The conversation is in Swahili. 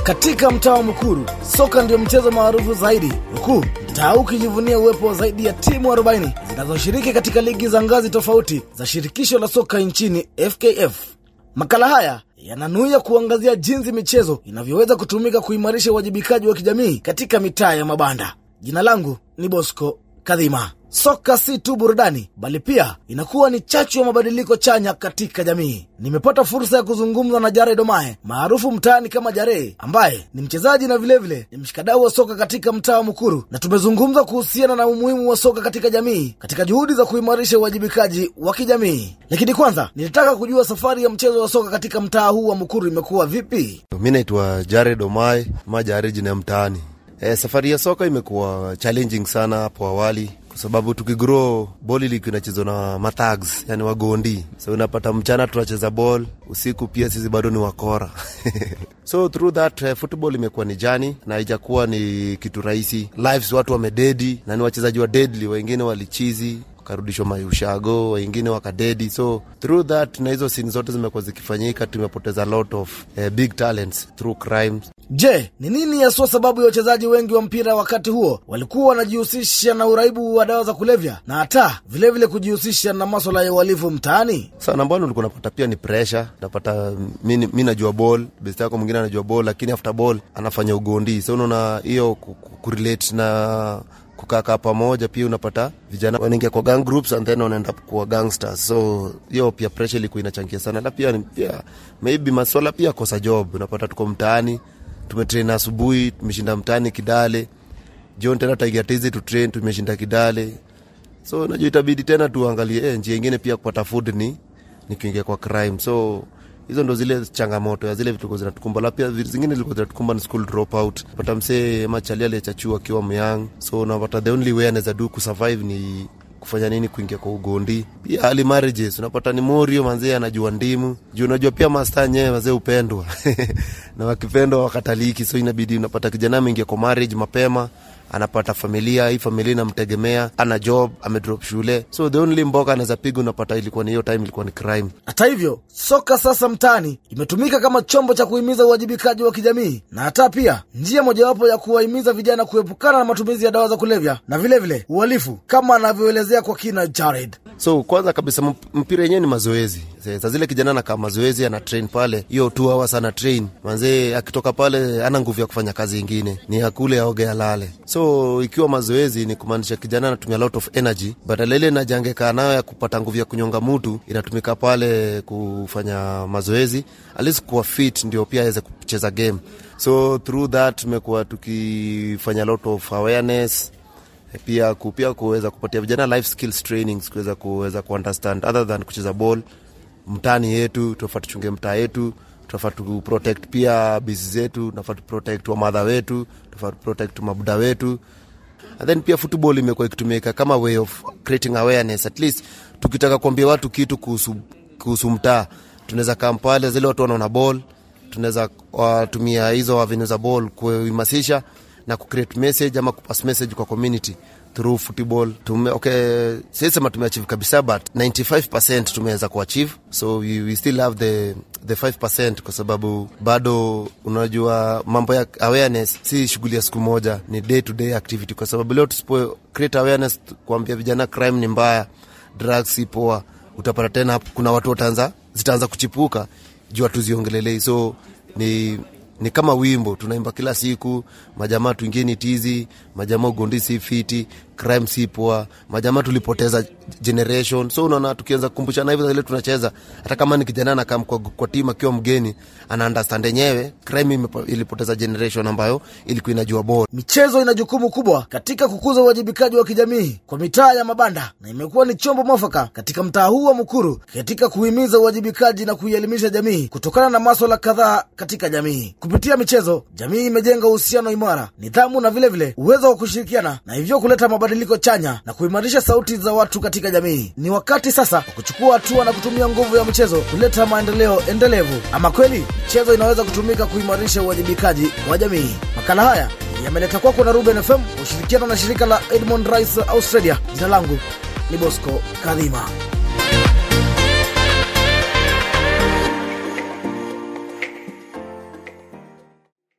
Katika mtaa wa Mukuru, soka ndio mchezo maarufu zaidi, huku mtaa ukijivunia uwepo wa zaidi ya timu 40 zinazoshiriki katika ligi za ngazi tofauti za shirikisho la soka nchini FKF. Makala haya yananuia kuangazia jinsi michezo inavyoweza kutumika kuimarisha uwajibikaji wa kijamii katika mitaa ya mabanda. Jina langu ni Bosco Kadhima. Soka si tu burudani, bali pia inakuwa ni chachu ya mabadiliko chanya katika jamii. Nimepata fursa ya kuzungumza na Jared Omae maarufu mtaani kama Jare, ambaye ni mchezaji na vilevile vile, ni mshikadau wa soka katika mtaa wa Mukuru, na tumezungumza kuhusiana na umuhimu wa soka katika jamii katika juhudi za kuimarisha uwajibikaji wa kijamii. Lakini kwanza nilitaka kujua safari ya mchezo wa soka katika mtaa huu wa Mukuru imekuwa vipi? Mi naitwa Jared Omae ama Jare jina ya mtaani. E, safari ya soka imekuwa challenging sana hapo awali kwa sababu tukigrow ball ilikuwa inachezwa na mathags, yani wagondi. So unapata mchana tunacheza ball, usiku pia sisi bado ni wakora so through that uh, football imekuwa ni jani na haijakuwa ni kitu rahisi. Lives watu wamededi na ni wachezaji wa deadly, wengine walichizi wakarudishwa maushago, wengine wakadedi. So through that na hizo sini zote zimekuwa zikifanyika, tumepoteza lot of uh, big talents through crimes. Je, ni nini haswa sababu ya wachezaji wengi wa mpira wakati huo walikuwa wanajihusisha na uraibu wa dawa za kulevya na hata vilevile kujihusisha na maswala ya uhalifu mtaani? Sana mbano ulikuwa unapata pia ni pressure, unapata mi, mi najua ball, best yako mwingine anajua ball, lakini after ball anafanya ugondi. So unaona hiyo kurelate na kukaa pamoja, pia unapata vijana wanaingia kwa gang groups and then wanaenda kuwa gangsters. So hiyo pia pressure ilikuwa inachangia sana, na pia pia maybe maswala pia kosa job, unapata tuko mtaani tumetrain asubuhi, tumeshinda mtaani Kidale, jioni tena taiga tizi tu train, tumeshinda Kidale. So najua itabidi tena tuangalie eh, njia ingine pia kupata food ni ni kuingia kwa crime. So hizo ndo zile changamoto ya zile vitu zinatukumba, la pia zingine zilikuwa zinatukumba ni school dropout. Pata msee machali aliyechachua akiwa myang, so unapata the only way anaweza do kusurvive ni kufanya nini kuingia kwa ugondi. Pia early marriages unapata ni morio manzee anajua ndimu juu unajua pia masta nyewe wazee upendwa na wakipendwa wakataliki, so inabidi unapata kijana ameingia kwa marriage mapema anapata familia, hii familia inamtegemea, ana job, amedrop shule, so the only mboka anaweza piga unapata ilikuwa ni hiyo time, ilikuwa ni crime. Hata hivyo, soka sasa mtaani imetumika kama chombo cha kuhimiza uwajibikaji wa kijamii na hata pia njia mojawapo ya kuwahimiza vijana kuepukana na matumizi ya dawa za kulevya na vilevile uhalifu, kama anavyoelezea kwa kina Jared. So kwanza kabisa mpira yenyewe ni mazoezi. Saa zile kijana anakaa mazoezi, ana train pale hiyo two hours, ana train manzee, akitoka pale ana nguvu ya kufanya kazi ingine, ni akule aoge, alale. So ikiwa mazoezi ni kumaanisha kijana anatumia lot of energy, badala ile energy angekaa nayo ya kupata nguvu ya kunyonga mutu, inatumika pale kufanya mazoezi, at least kuwa fit, ndio pia aweze kucheza game. So through that tumekuwa tukifanya lot of awareness pia pia kuweza kupatia vijana life skills trainings, kuweza kuweza kuunderstand other than kucheza ball mtaani yetu, tunafaa tuchunge mtaa yetu, tunafaa tu protect pia bisi zetu, tunafaa tu protect wamadha wetu, tunafaa tu protect mabuda wetu. And then pia football imekuwa ikitumika kama way of creating awareness, at least tukitaka kuambia watu kitu kuhusu kuhusu mtaa, tunaweza kampale zile watu wanaona ball, tunaweza watumia hizo avenue za ball kuimasisha na kucreate message ama kupass message kwa community through football. Tume, okay, sisema tumeachieve kabisa but 95% tumeweza kuachieve, so we, we still have the the 5% kwa sababu bado unajua mambo ya awareness si shughuli ya siku moja, ni day to day activity, kwa sababu leo tusipo create awareness kuambia vijana crime ni mbaya, drugs si poa, utapata tena kuna watu wataanza zitaanza kuchipuka juu hatuziongelelei, so ni ni kama wimbo tunaimba kila siku, majamaa tuingeni tizi, majamaa ugondi si fiti, crime si poa, majamaa tulipoteza generation. So unaona, tukianza kukumbushana hivyo ile tunacheza, hata kama ni kijana anakaa kwa, kwa timu akiwa mgeni ana understand yenyewe crime ilipoteza generation ambayo ilikuwa inajua bora. Michezo ina jukumu kubwa katika kukuza uwajibikaji wa kijamii kwa mitaa ya mabanda na imekuwa ni chombo mwafaka katika mtaa huu wa Mukuru katika kuhimiza uwajibikaji na kuielimisha jamii kutokana na maswala kadhaa katika jamii. Kupitia michezo, jamii imejenga uhusiano imara, nidhamu na vilevile uwezo wa kushirikiana na hivyo kuleta mabadiliko chanya na kuimarisha sauti za watu katika jamii. Ni wakati sasa wa kuchukua hatua na kutumia nguvu ya michezo kuleta maendeleo endelevu. Ama kweli michezo inaweza kutumika kuimarisha uwajibikaji wa jamii. Makala haya yameleta kwako na Ruben FM ushirikiano na shirika la Edmond Rice Australia. Jina langu ni Bosco Kadhima.